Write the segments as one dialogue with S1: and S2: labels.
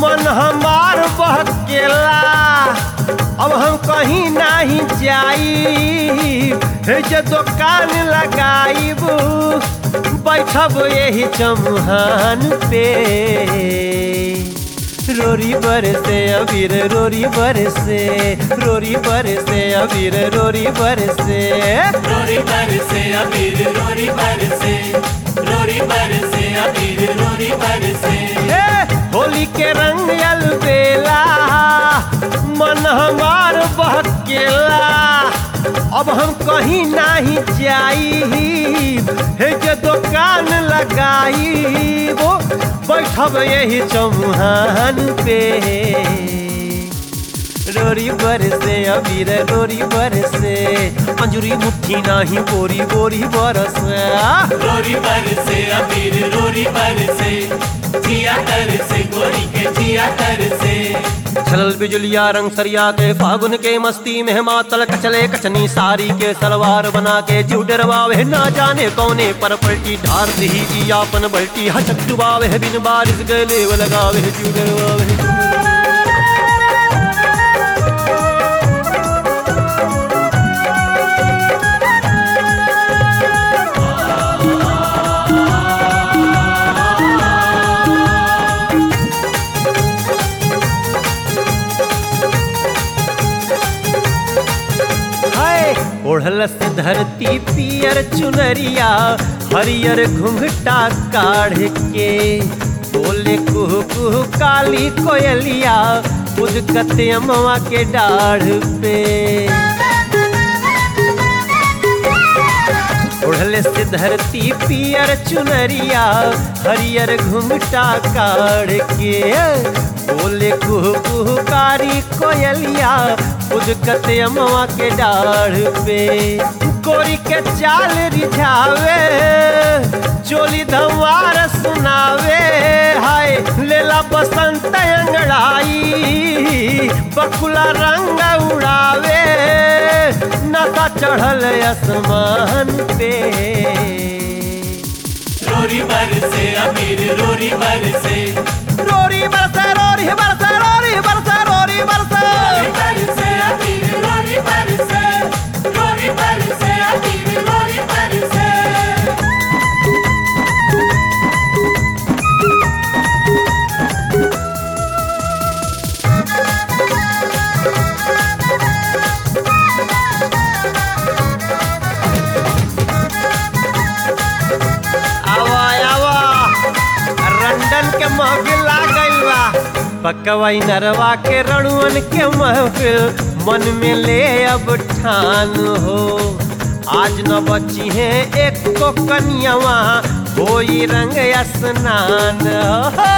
S1: मन हमार बहकेला अब हम कहीं नहीं जाई हे जे दुकान लगाईब बैठब यही चमुहान पे रोरी बरसे अबीर रोरी बरसे रोरी बरसे अबीर रोरी बरसे
S2: रोरी बरसे अबीर रोरी बरसे रोरी बरसे अबीर रोरी बरसे
S1: ए, होली के रंग अलबेला मन हमार बहकेला अब हम कहीं नहीं जाई हे जे दुकान लगाई वो बैठब यही चमुहान पे रोरी बरसे अबीर रोरी बरसे अंजुरी मुट्ठी नाही बोरी बोरी बरसे
S2: रोरी बरसे अबीर रोरी बरसे जिया तरसे गोरी के जिया तरसे
S1: छलल बिजुलिया रंग सरिया के फागुन के मस्ती में मातल कचले कचनी सारी के सलवार बना के जीव डरवावे ना जाने कौने पर पलटी ढार ही जी आपन बल्टी हचक डुबावे बिन बारिश गले लगावे जीव डरवावे हाय ओढ़ल से धरती पियर चुनरिया हरियर घुंघटा काढ़ के बोले कुह कुह काली कोयलिया उदकत अमवा के डाढ़ पे ओढ़ले से धरती पियर चुनरिया हरियर घुंघटा काढ़ के बोले कुह कुह कारी कोयलिया उदकत अमवा के डाढ़ पे गोरी के चाल रिझावे चोली धमार सुनावे हाय लेला बसंत अंगड़ाई बकुला रंग उड़ावे नशा चढ़ल आसमान पे
S2: रोरी बरसे अबीर रोरी बरसे
S1: रोरी बरसे रोरी बरसे रोरी बरसे रोरी बरसे
S2: रोरी बरसे अबीर रोरी बरसे रोरी बरसे अबीर रोरी बरसे
S1: आवा आवा रंडन के महफिल आ गइल बा पकवाई नरवा के रणुअन के महफिल मन में ले अब ठान हो आज न बची है एक को कनियावा होई रंग स्नान हो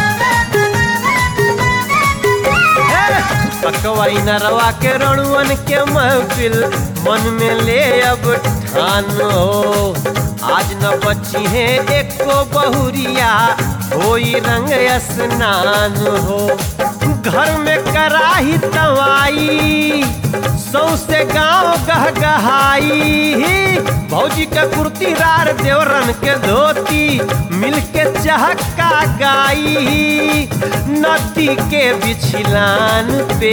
S1: पकवाई नरवा के रणुअन के महफिल मन में ले अब ठान हो आज न बची है एको बहुरिया होई रंग स्नान हो घर में कराही तवाई सौसे गांव गहगहाई भौजी के कुर्ती रार देवरन के धोती मिलके चहका गाई नदी के बिछलान पे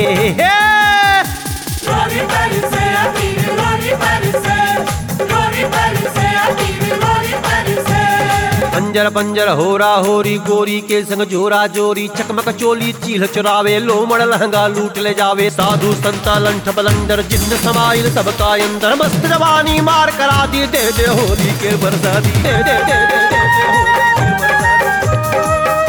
S2: रोरी बरसे अबीर रोरी बरसे रोरी बरसे अबीर रोरी बरसे
S1: पंजर पंजर होरा होरी गोरी के संग जोरा जोरी चकमक चोली चील चुरावे लोमड़ लहंगा लूट ले जावे साधु संता लंठ बलंदर जिन्न समाइल सबका अंदर मस्त जवानी मार करा दी दे दे होली के बरसा दी दे दे दे दे दे दे होली के बरसा दी।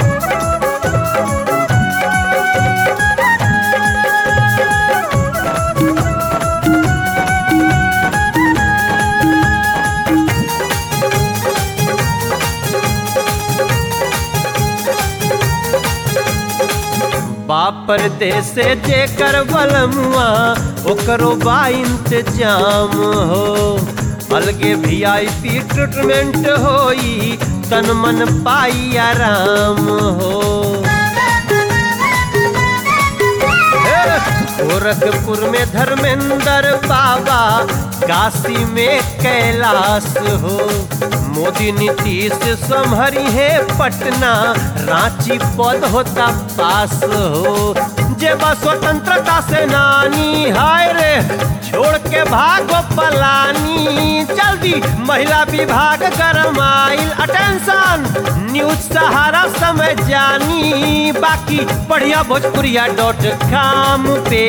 S1: बाप परदेस जेकर बलमुआ ओकरो बा इंतजाम हो अलगे भी आई पी ट्रीटमेंट होई तन मन पाई आराम हो और गोरखपुर में धर्मेंद्र बाबा काशी में कैलाश हो मोदी नीतीश संभरी है पटना रांची पद होता पास हो जे बा स्वतंत्रता सेनानी हाय रे छोड़ के भागो पलानी जल्दी महिला विभाग गरमाइल अटेंशन न्यूज सहारा समय जानी बाकी बढ़िया भोजपुरिया डॉट कॉम पे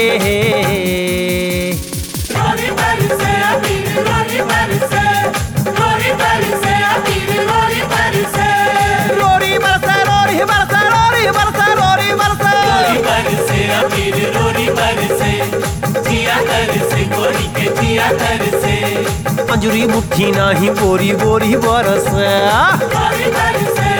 S2: रोरी बरसे अबीर रोरी बरसे रोरी बरसे अबीर रोरी बरसे
S1: रोरी बरसे रोरी बरसे रोरी बरसे रोरी बरसे
S2: रोरी बरसे अबीर रोरी बरसे जिया तरसे गोरी के जिया तरसे
S1: अंजुरी मुट्ठी नाही बोरी बोरी बरसे
S2: रोरी बरसे